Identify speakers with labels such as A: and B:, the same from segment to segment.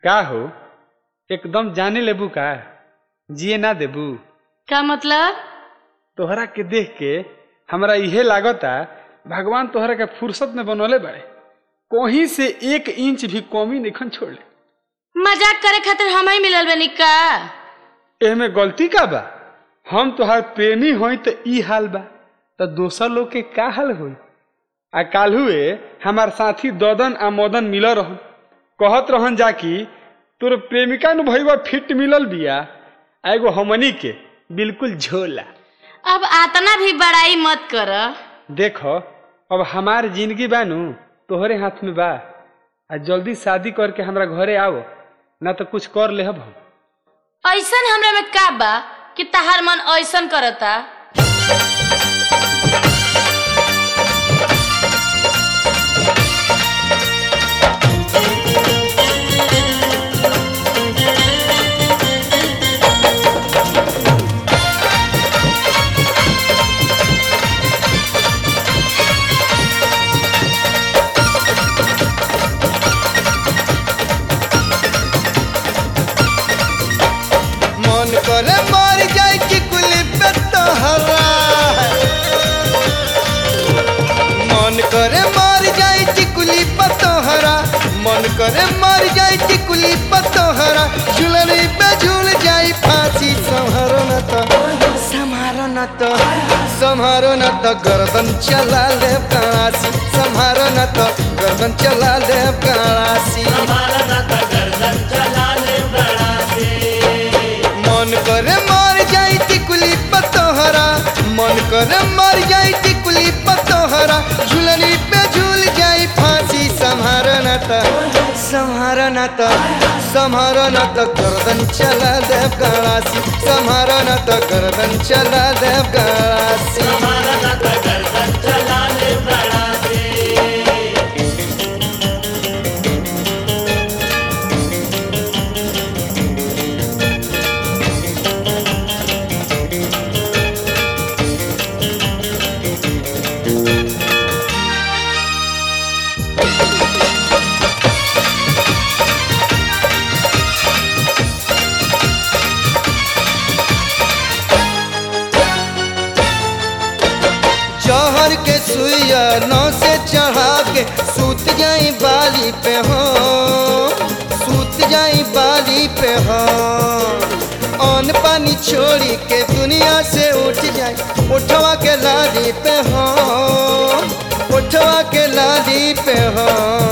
A: का हो एकदम जाने लेबू का जिए ना देबू
B: का मतलब
A: तोहरा के देख के हमरा इहे लागता भगवान तोहरा के फुर्सत में बनौले बाड़े कहीं से एक इंच भी कमी निखन छोड़ले
B: मजाक करे खातिर हम ही मिलल बनी का
A: एमे गलती का बा हम तोहार प्रेमी होई तो ई हाल बा तो दोसर लोग के का हाल होई आ काल्हुए हमार साथी ददन आ मदन मिल रहन कहत रहन जाकि तोर प्रेमिका नु भईवा फिट मिलल बिया आ एगो हमनी के बिल्कुल झोला
B: अब आतना भी बड़ाई मत कर
A: देखो अब हमार जिंदगी बानू तोहरे हाथ में बा आ जल्दी शादी करके हमरा घरे आओ ना तो कुछ कर लेहब हम
B: ऐसन हमरा में का बा कि तहार मन ऐसन करता
C: मन करे मर जाए कि कुली पे तोहरा मन करे मर जाए कि कुली पे तोहरा मन करे मर जाए कि कुली पे तोहरा झुलनी पे झूल जाए फांसी संहारो न तो संहारो न तो संहारो न तो गर्दन चला ले काशी संहारो न तो गर्दन चला ले काशी मन करे मर जाई टिकुली पतोहरा मन करे मर जाई टिकुली पतोहरा झुलनी पे झूल जाई फांसी संहारो न त संहारो न त संहारो न त गर्दन चला देव गणासी संहारो न त गर्दन चला देव गणासी जहर के सुइया नौ से चढ़ा के सूत जाई बाली पे हो सूत जाई बाली पे हो अन पानी छोड़ी के दुनिया से उठ जाए उठवा के लाली पे हो उठवा के लाली पे हो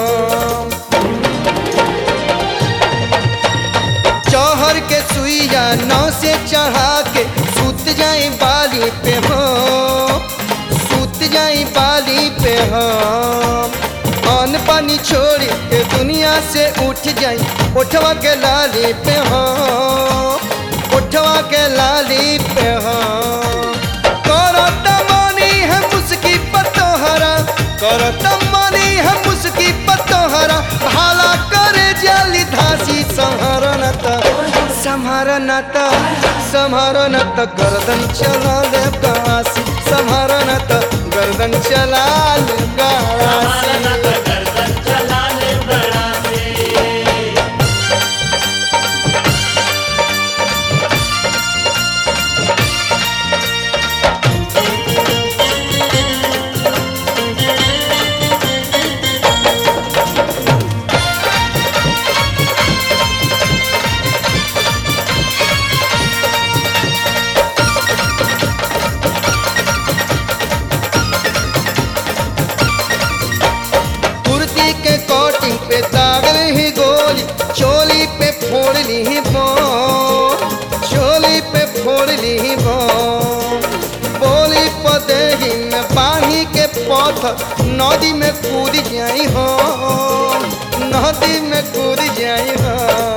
C: चौहर के सुइया नौ से चढ़ा के सूत जाई बाली पे हो सूत जाई बाली पे हो अन पानी छोड़ के दुनिया से उठ जाई उठवा के लाली पे हो उठवा के लाली पे हो करो तमानी है मुस्की पतोहरा करो तमानी है मुस्की पतोहरा भाला करे जाली धासी संहारो न त संहारो न त संहारो न त गर्दन चला ले गासी संहारो न त गर्दन चला ले गासी कुर्ती के कोटिंग पे दागल ही गोली चोली पे फोड़ ली ही बम चोली पे फोड़ ली ही बम बोली पदेही में पानी के पथ नदी में कूद जाई हो नदी में कूद जाई हो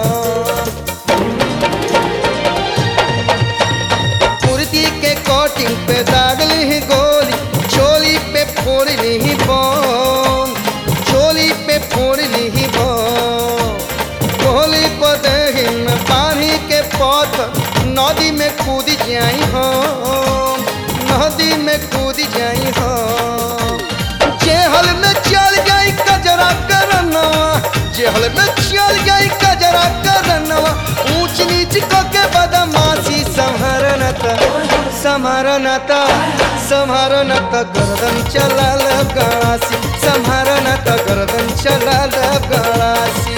C: कुर्ती के कोटिंग पे दागल ही गोली चोली पे फोड़ ली ही बम चोली पे फोड़ ली ही बम गोली पदही में पानी के पथ नदी में कूद जाई हो नदी में कूद जाई हो जेहल में चल जाई कजरा करना जेहल में चल जाई कजरा करनवा ऊंच नीच क के बदमाशी संहरन त संहरन त संहरन त गर्दन चलाल गणासी संहरन त गर्दन चलाल गणासी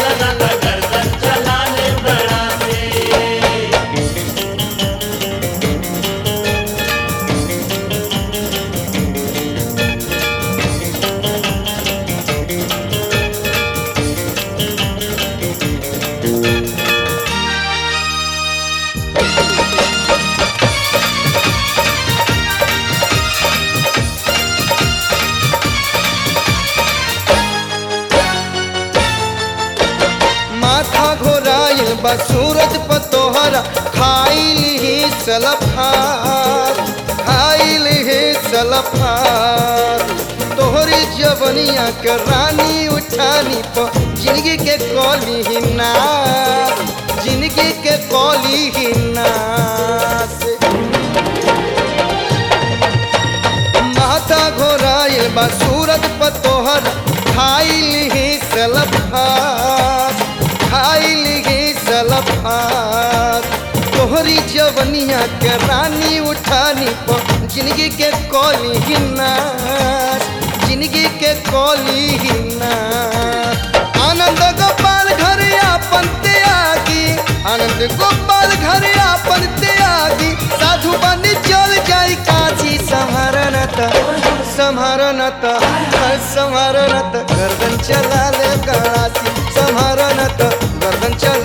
C: माथा घोराइल बा सूरज पर तोहरा खाइल ही सलफार खाइल ही सलफार तोहरी जवनिया के रानी उठानी पर जिंदगी के कौली ही नार जिंदगी के कौली ही नास माथा घोराइल बा सूरज पर तोहर खाइल ही सलफात खाइल ही सलफात तोहरी जवनिया के रानी उठानी पर जिंदगी के कौली ही नार जिंदगी के कौली ही नार आनंद गोपाल घर आपन त्यागी आनंद गोपाल घर आपन त्यागी साधु बनी चल जाई काशी संहरन त संहरन त संहरन त गर्दन चला ले गणासी संहरन त गर्दन चला